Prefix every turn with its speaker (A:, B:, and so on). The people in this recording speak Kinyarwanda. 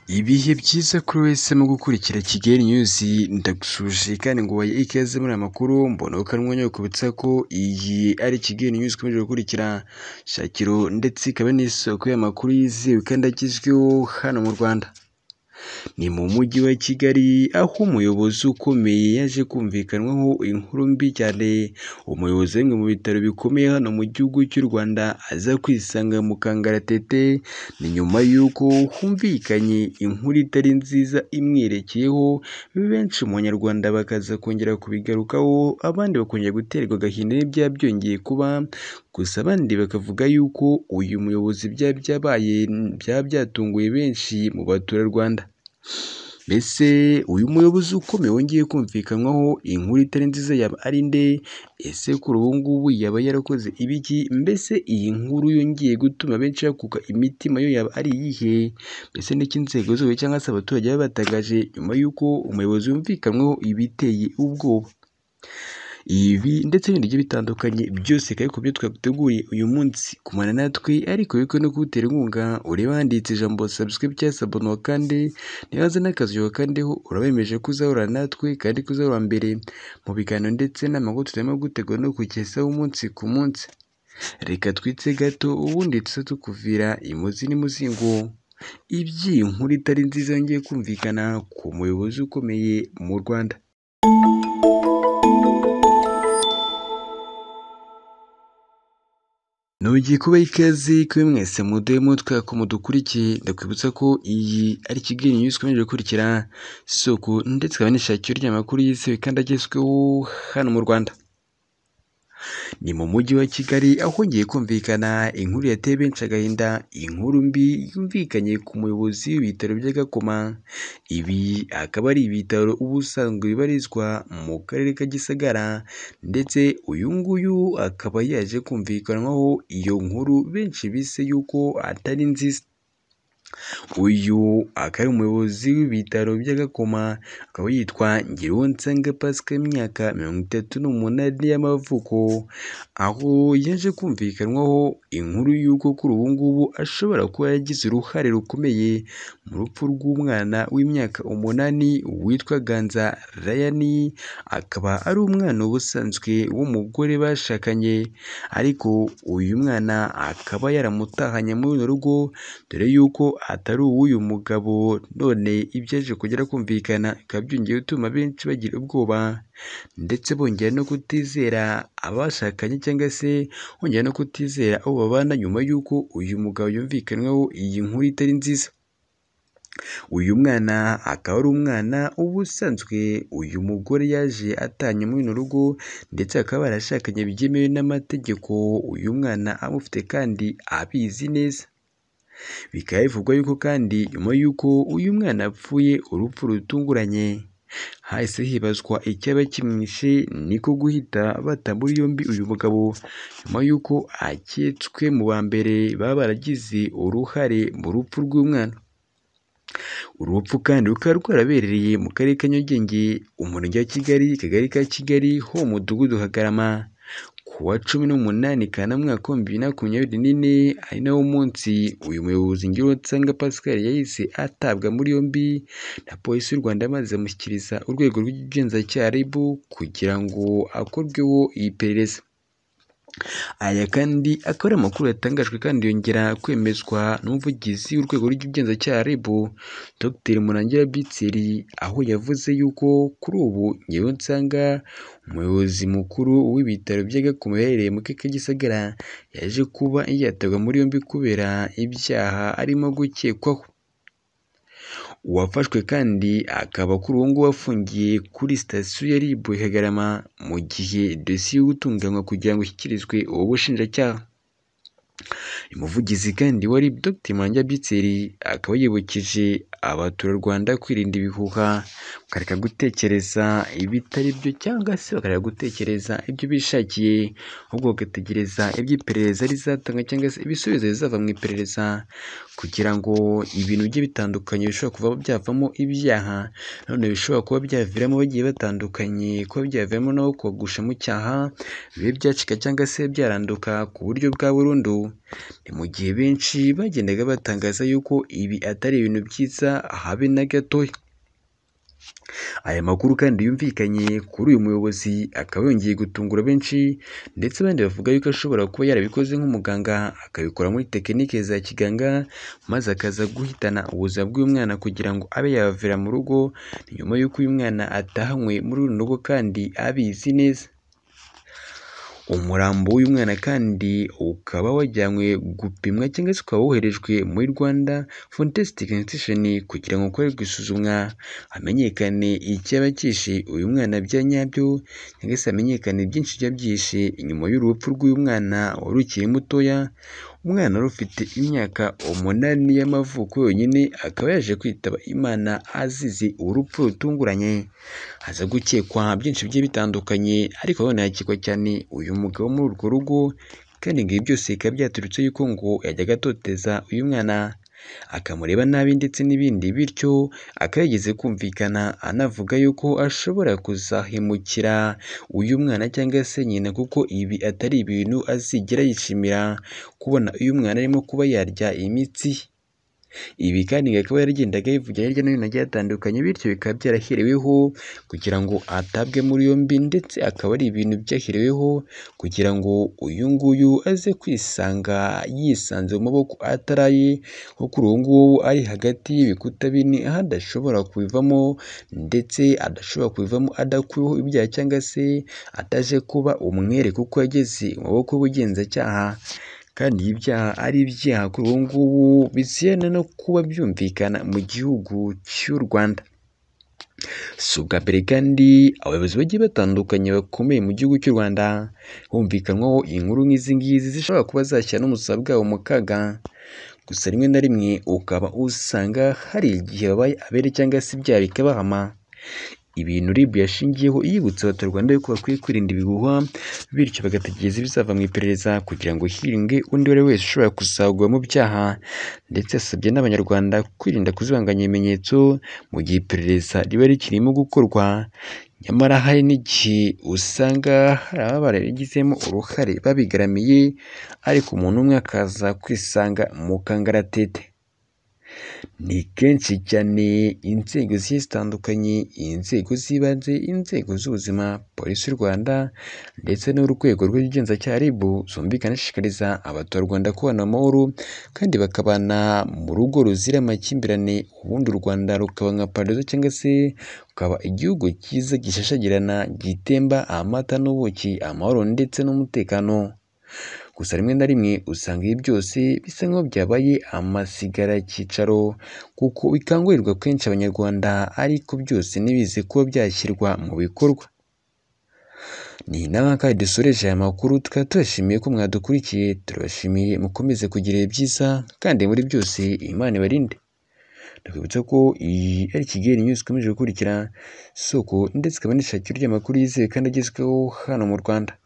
A: Ibihe byiza kuri wese mu gukurikira Kigali News ndagusuhuje kandi nguhaye ikaze muri aya makuru mbona kandi umwanya wo kubitsa ko iyi ari Kigali News ikomeje gukurikira shakiro ndetse ikaba n'isoko y'amakuru yizewe kandi agezweho hano mu Rwanda. Ni mu mujyi wa Kigali aho umuyobozi ukomeye yaje kumvikanwaho inkuru mbi cyane, umuyobozi wa bimwe mu bitaro bikomeye hano mu gihugu cy'u Rwanda aza kwisanga mu kangaratete, ni nyuma y'uko humvikanye inkuru itari nziza imwerekeyeho, benshi mu banyarwanda bakaza kongera kubigarukaho, abandi bakongera guterwa agahinda n'ibyaha byongeye kuba, gusa abandi bakavuga yuko uyu muyobozi byaba byabaye byaba byatunguye benshi mu baturarwanda. Mbese uyu muyobozi ukomeye wongeye kumvikanwaho inkuru itari nziza yaba ari nde? Ese kuri ubu ngubu yaba yarakoze ibiki? Mbese iyi nkuru yongeye gutuma benshi bakuka imitima yo yaba ari iyihe? Mbese ni iki inzego z'ubuyobozi cyangwa se abaturage baba batangaje nyuma y'uko umuyobozi yumvikanweho ibiteye ubwoba? Ibi ndetse n'ibindi bigiye bitandukanye byose bikaba ariko byo twaguteguriye uyu munsi, gumana natwe ariko wibuke no kuwutera inkunga ureba ahanditse ijambo subscribe cyangwa se abonwa kandi nibaza n'akazu ugakandeho urabemeje ko uzahorana natwe kandi ko uzaba uwa mbere mu biganiro ndetse n'amakuru turimo gutegura no kukugezaho umunsi ku munsi. Reka twitse gato ubundi tuze tukuvira imuzi n'imuzingo. Iby'iyi nkuru itari nziza yongeye kumvikana ku muyobozi ukomeye mu Rwanda. Nongeye kubaha ikaze kuri mwese mudemo twako mudukurikiye, ndakwibutsa ko iyi ari Kigali News ikomeje gukurikira isoko ndetse ikaba n'ishakiro ry'amakuru yizewe kandi agezweho hano mu Rwanda. Ni mu mujyi wa Kigali aho hongeye kumvikana inkuru yateye benshi agahinda, inkuru mbi yumvikanye ku muyobozi w'ibitaro bya Gakoma. Ibi akaba ari ibitaro ubusanzwe bibarizwa mu karere ka Gisagara ndetse uyu nguyu akaba yaje kumvikanwaho iyo nkuru benshi bise yuko atari nziza. Uyu akaba ari umuyobozi w'ibitaro bya Gakoma, akaba yitwa Ngiruwonsanga Pascal w'imyaka mirongo itatu n'umunani y'amavuko, aho yaje kumvikanwaho inkuru y'uko kuri ubu ngubu ashobora kuba yaragize uruhare rukomeye mu rupfu rw'umwana w'imyaka umunani witwa Ganza Ryan, akaba ari umwana ubusanzwe w'umugore bashakanye ariko uyu mwana akaba yaramutahanye muri runo rugo dore yuko atari uw'uyu mugabo, none ibyaje kugera kumvikana bikaba byongeye gutuma benshi bagira ubwoba ndetse bongera no kutizera abashakanye cyangwa se bongera no kutizera abo babana nyuma y'uko uyu mugabo yumvikanweho iyi nkuru itari nziza. Uyu mwana akaba ari umwana ubusanzwe uyu mugore yaje atahanye muri runo rugo ndetse bakaba barashakanye byemewe n'amategeko, uyu mwana amufite kandi abizi neza. Bikaba bivugwa yuko kandi nyuma y'uko uyu mwana apfuye urupfu rutunguranye, hahise hibazwa icyaba kimwishe niko guhita bata muri yombi uyu mugabo nyuma y'uko aketswe mu ba mbere baba baragize uruhare mu rupfu rw'umwana. Uru rupfu kandi rukaba rwarabereye mu karere ka Nyarugenge, umurenge wa Kigali, akagari ka Kigali ho mu mudugudu Kagarama. Ku wa cumi n'umunani Kanama umwaka w'ibihumbi bibiri na makumyabiri n'ine, ari nawo munsi uyu muyobozi Ngiruwonsanga Pascal yahise atabwa muri yombi na polisi y'u Rwanda maze amushyikiriza urwego rw'ubugenzacyaha RIB kugira ngo akorweho iperereza. Aya kandi akaba ari amakuru yatangajwe kandi yongera kwemezwa n'umuvugizi w'urwego rw'ubugenzacyaha RIB, Dr Murangira Bitseri, aho yavuze yuko kuri ubu Ngiruwonsanga, umuyobozi mukuru w'ibitaro bya Gakoma biherereye mu karere ka Gisagara, yaje kuba yatabwa muri yombi kubera ibyaha arimo gukekwaho. Uwafashwe kandi akaba kuri ubu ngubu afungiye kuri sitasiyo ya RIB i Kagarama, mu gihe dosiye iri gutunganywa kugira ngo ishyikirizwe ubu bushinjacyaha. Uyu muvugizi kandi wa RIB Dr Murangira Bitseri akaba yibukije abaturarwanda kwirinda ibihuha, bakareka gutekereza ibitari byo cyangwa se bakareka gutekereza ibyo bishakiye, ahubwo bagategereza ibyo iperereza rizatanga cyangwa se ibisubizo bizava mu iperereza kugira ngo ibintu bigiye bitandukanye bishobora kuba byavamo ibyaha, nanone bishobora kuba byaviramo bagiye batandukanye, kuba byaviramo nabo kogosha mu cyaha, bibe byacika cyangwa se byaranduka ku buryo bwa burundu Ni mu gihe benshi bagendaga batangaza yuko ibi atari ibintu byiza habe na gatoya. Aya makuru kandi yumvikanye kuri uyu muyobozi akaba yongeye gutungura benshi ndetse abandi bavuga yuko ashobora kuba yarabikoze nk'umuganga akabikora muri tekinike za kiganga maze akaza guhitana ubuzima bw'uyu mwana kugira ngo abe yabavira mu rugo, ni nyuma y'uko uyu mwana atahanywe muri runo rugo kandi abizi neza. Umurambo w'uyu mwana kandi ukaba wajyanywe gupimwa cyangwa se ukaba woherejwe muri Rwanda Forensic Institution kugira ngo ukorerwe isuzumwa hamenyekane icyaba cyishe uyu mwana bya nyabyo cyangwa se hamenyekane byinshi byaba byihishe inyuma y'urupfu rw'uyu mwana wari ukiri mutoya, umwana wari ufite imyaka umunani y'amavuko yonyine akaba yaje kwitaba Imana azize urupfu rutunguranye, haza gukekwa byinshi bigiye bitandukanye ariko nanone hakekwa cyane uyu mugabo muri urwo rugo kandi ngo ibi byose bikaba byaturutse yuko ngo yajyaga atoteza uyu mwana akamureba nabi ndetse n'ibindi bityo akaba yigeze kumvikana anavuga yuko ashobora kuzahemukira uyu mwana cyangwa se nyina kuko ibi atari ibintu azigera yishimira kubona uyu mwana arimo kuba yarya imitsi ye. Ibi kandi ngo akaba yaragendaga yivugira hirya no hino hagiye hatandukanye bityo bikaba byarahereweho kugira ngo atabwe muri yombi ndetse akaba ari ibintu byahereweho kugira ngo uyu nguyu aze kwisanga yisanze mu maboko atari aye kuko ubu ngubu ari hagati y'ibikuta bine aho adashobora kubivamo ndetse adashobora kubivamo adakuweho ibyaha cyangwa se ataje kuba umwere kuko yageze mu maboko y'ubugenzacyaha kandi ibi byaha ari ibyaha kuri ubu ngubu bizirana no kuba byumvikana mu gihugu cy'u Rwanda. Si ubwa mbere kandi abayobozi bagiye batandukanye bakomeye mu gihugu cy'u Rwanda humvikanwaho inkuru nk'izi ngizi zishobora kuba zashyira n'ubuzima bwabo mu kaga. Gusa rimwe na rimwe ukaba usanga hari igihe babaye abere cyangwa se ibyaha bikabahama. Ibintu RIB yashingiyeho yibutsa abaturarwanda yuko bakwiye kwirinda ibihuha bityo bagategereza ibizava mu iperereza kugira ngo hirindwe undi uwo ari we wese ushobora kuzagwa mu byaha ndetse yasabye n'abanyarwanda kwirinda kuzibanganya ibimenyetso mu gihe iperereza riba rikirimo gukorwa nyamara hari n'igihe usanga hari ababa barabigizemo uruhare babigaramiye ariko umuntu umwe akaza kwisanga mu kangaratete. Ni kenshi cyane inzego zigiye zitandukanye, inzego z'ibanze, inzego z'ubuzima, polisi y'u Rwanda ndetse n'urwego rw'ubugenzacyaha RIB zumvikana ishishikariza abaturarwanda kubana amahoro kandi bakabana mu rugo ruzira amakimbirane ubundi u Rwanda rukaba nka paradizo cyangwa se rukaba igihugu cyiza gishashagirana gitemba amata n'ubuki, amahoro ndetse n'umutekano. Gusa rimwe na rimwe usanga ibi byose bisa nk'aho byabaye amasigaracyicaro kuko bikangurirwa kenshi abanyarwanda ariko byose ntibize kuba byashyirwa mu bikorwa. Ni nawe kandi dusoreje aya makuru tukaba tubashimiye ko mwadukurikiye, turabashimiye mukomeze kugira ibihe byiza kandi muri byose Imana ibarinde. Ndakwibutsa ko iyi ari Kigali News ikomeje gukurikira isoko ndetse ikaba n'ishakiro ry'amakuru yizewe kandi agezweho hano mu Rwanda.